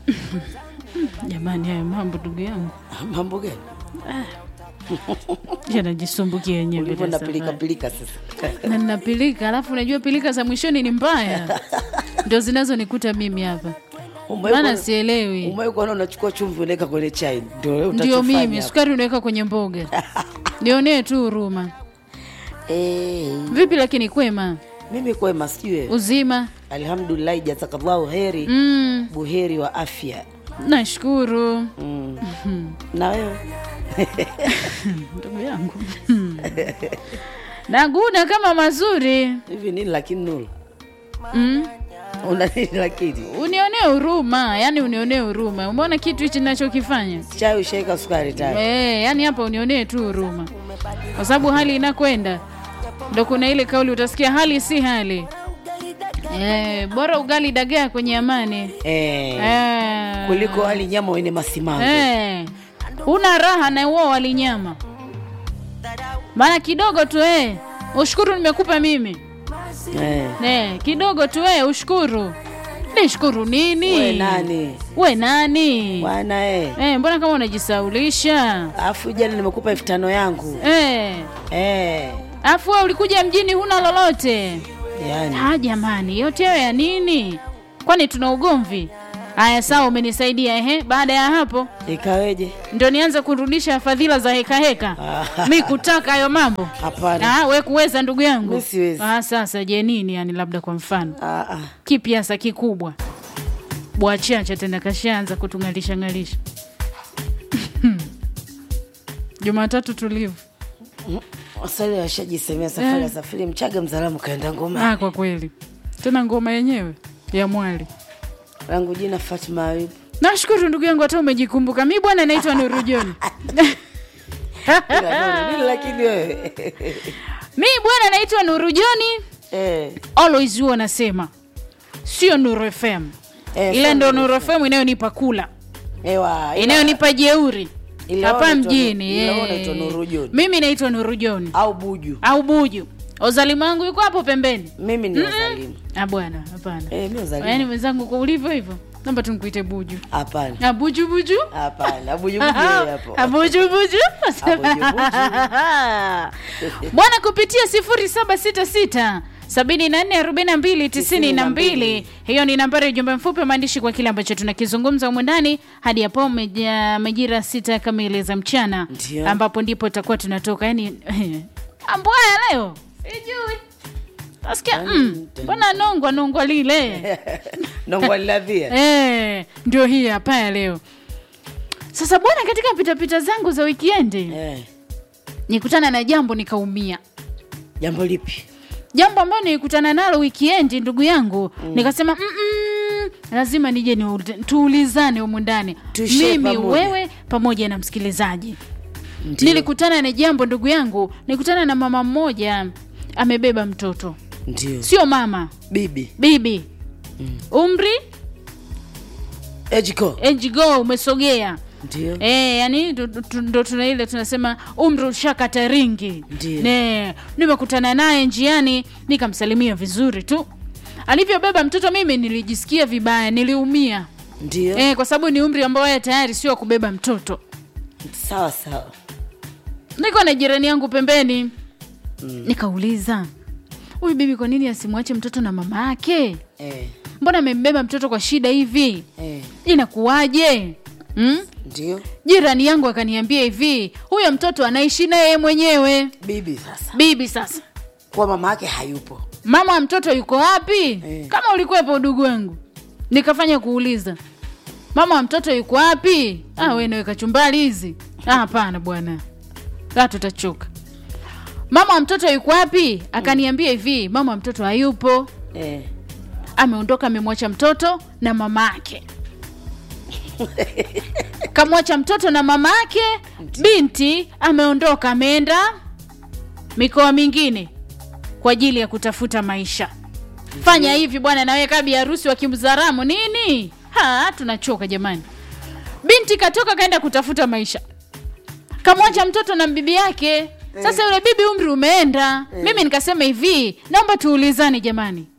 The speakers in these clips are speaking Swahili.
Jamani, hayo mambo ndugu yangu mambo gani yanajisumbukia yenyewe ulivyo bila na pilika sababu. pilika sasa na nina pilika, alafu unajua pilika za mwishoni ni mbaya, ndio zinazonikuta mimi hapa, Umewahi maana kuona- sielewi. umewahi kuona unachukua chumvi unaweka kwenye chai ndio wewe Ndio utachofanya mimi hapo. sukari unaweka kwenye mboga, nionee tu huruma. Eh, Vipi lakini kwema, mimi kwema sijui wewe. uzima? alhamdulillah jazakallahu heri Mm, buheri wa afya nashukuru mm. na wewe ndugu yangu naguna kama mazuri hivi nini lakini nuru mm. una nini lakini unionee huruma, yani unionee huruma. Umeona kitu hichi ninachokifanya? chai ushaika sukari tayari Eh, yani hapa unionee tu huruma, kwa sababu hali inakwenda, ndo kuna ile kauli utasikia hali si hali. Eh, bora ugali dagaa kwenye amani eh, eh, kuliko hali nyama wenye masimango eh, una raha na uo walinyama, maana kidogo tu eh, ushukuru nimekupa mimi eh. eh, kidogo tu eh, ushukuru. Nishukuru nini? we nani We nani? bwana eh. Eh, mbona kama unajisaulisha alafu jana nimekupa elfu tano yangu eh? eh. Afu wewe ulikuja mjini huna lolote. yani Ah, jamani, yote hayo ya nini? Kwani tuna ugomvi? Haya, sawa, umenisaidia ehe. Baada ya hapo ikaweje ndio nianze kurudisha fadhila za heka heka. Ah. Mi kutaka hayo mambo hapana ah, we kuweza ndugu yangu Mi siwezi. ah, sasa je nini yani, labda kwa mfano ah, ah. kipi hasa kikubwa bwachacha tena kashaanza kutung'alisha ng'alisha Jumatatu tulivu. waswali washajisemea safari ya safiri mchaga mzalamu kaenda ngoma Ah, kwa kweli tena ngoma yenyewe ya mwali. langu jina fatma ayub Nashukuru ndugu yangu, hata umejikumbuka. Mi bwana naitwa Nuru John. Ila Nuru, nini lakini wewe Mi bwana naitwa Nuru John, eh, always huwa nasema sio Nuru FM Eh, ile sio ndo Nuru Nuru FM inayonipa kula, ewa ila- inayonipa jeuri Ila hapa wewe unaitwa mjini. Nuru- ila wewe eh. unaitwa Nuru John. Mimi naitwa Nuru John au buju au Buju. Ozalimu wangu yuko hapo pembeni. mimi ni wazalimu Ah bwana, hapana. eh, mi wazalimu Yaani mwenzangu kwa ulivyo hivyo, naomba tumkuite Buju. hapana Ah, Buju Buju. hapana bujubuju hapo Abuju buju. Abuju Bwana kupitia 0766 744292 hiyo ni nambari ya ujumbe mfupi wa maandishi kwa kile ambacho tunakizungumza humu ndani hadi hapo meja- majira sita kamili za mchana Ndio. ambapo ndipo tutakuwa tunatoka yani ambwaya leo sijui nasikia mm, mbona nongwa nongwa lile nongwalilavia Eh, ndio hii hapa ya leo sasa bwana katika pitapita zangu za wikiendi eh, nikutana na jambo nikaumia jambo lipi jambo ambalo nilikutana nalo wikiendi ndugu yangu nikasema "Mm-mm, lazima nije ni tuulizane humu ndani Tushare mimi pamoja." wewe pamoja na msikilizaji Ndio. nilikutana na jambo ndugu yangu nilikutana na mama mmoja amebeba mtoto ndio sio mama bibi bibi umri ejiko ejgo umesogea ndio E, yani ndo- ndo ndo tuna ile tunasema umri ushakata ringi. Ndiyo. Ne, nimekutana naye njiani nikamsalimia vizuri tu. Alivyobeba mtoto mimi nilijisikia vibaya, niliumia. ndio E, kwa sababu ni umri ambao yeye tayari sio wa kubeba mtoto. sawa sawa Niko na jirani yangu pembeni. Nikauliza, huyu bibi kwa nini asimwache mtoto na mama yake? eh, Mbona amembeba mtoto kwa shida hivi? eh, Inakuwaje? Mm? ndio Jirani yangu akaniambia hivi, huyo mtoto anaishi naye yeye mwenyewe. bibi sasa Bibi sasa, kuwa mama yake hayupo mama wa mtoto yuko wapi? Eh. Kama ulikuwepo udugu wangu, nikafanya kuuliza mama wa mtoto yuko wapi? Ah, wewe naweka chumbali hizi? Ah, hapana bwana, ah, tutachoka. Mama wa mtoto yuko wapi? Akaniambia hivi, mama wa mtoto hayupo, eh, ameondoka, amemwacha mtoto na mama yake kamwacha mtoto na mama yake. Binti ameondoka, ameenda mikoa mingine kwa ajili ya kutafuta maisha. Fanya hivi bwana, nawe kabi harusi wa kimzaramu nini? Ha, tunachoka jamani. Binti katoka kaenda kutafuta maisha, kamwacha mtoto na bibi yake. Sasa yule bibi umri umeenda. Mimi nikasema hivi, naomba tuulizane jamani,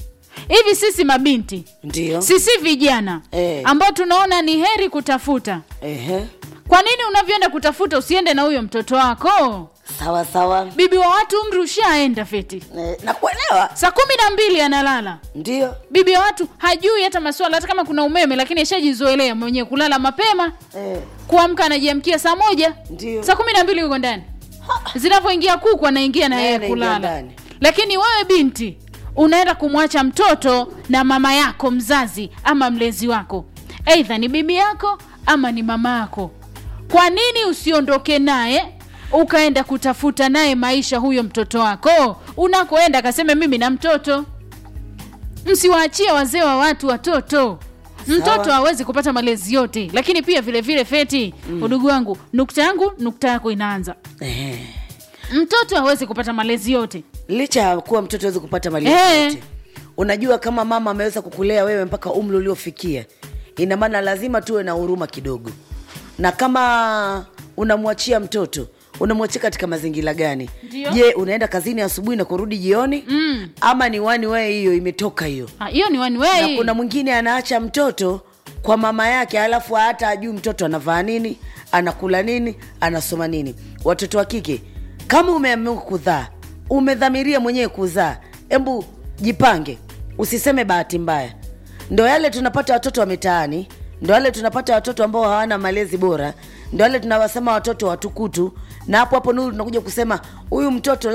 hivi sisi mabinti ndio sisi vijana Eh. ambao tunaona ni heri kutafuta Ehe. kwa nini unavyoenda kutafuta usiende na huyo mtoto wako sawa sawa bibi wa watu umri ushaenda feti Eh, nakuelewa saa kumi na mbili analala ndio bibi wa watu hajui hata maswala hata kama kuna umeme lakini ashajizoelea mwenyewe kulala mapema eh, kuamka anajiamkia saa moja ndio saa kumi na mbili yuko ndani zinavyoingia kuku anaingia na Naye yeye anaingia kulala ndani. lakini wewe binti unaenda kumwacha mtoto na mama yako mzazi ama mlezi wako eidha ni bibi yako ama ni mama yako kwa nini usiondoke naye ukaenda kutafuta naye maisha huyo mtoto wako unakoenda akaseme mimi na mtoto msiwaachie wazee wa watu watoto mtoto Sawa. hawezi kupata malezi yote lakini pia vile vile feti mm. udugu wangu nukta yangu nukta yako inaanza eh. mtoto hawezi kupata malezi yote licha ya kuwa mtoto awezi kupata mali Eh. yote unajua kama mama ameweza kukulea wewe mpaka umri uliofikia ina maana lazima tuwe na huruma kidogo na kama unamwachia mtoto unamwachia katika mazingira gani Ndio. je unaenda kazini asubuhi na kurudi jioni Mm. ama ni wani wee hiyo imetoka hiyo Ah, hiyo ni one na way kuna mwingine anaacha mtoto kwa mama yake alafu hata ajui mtoto anavaa nini anakula nini anasoma nini watoto wa kike kama umeamua kuzaa umedhamiria mwenyewe kuzaa hebu jipange usiseme bahati mbaya ndo yale tunapata watoto wa mitaani ndo yale tunapata watoto ambao hawana malezi bora ndo yale tunawasema watoto watukutu na hapo hapo nuru tunakuja kusema huyu mtoto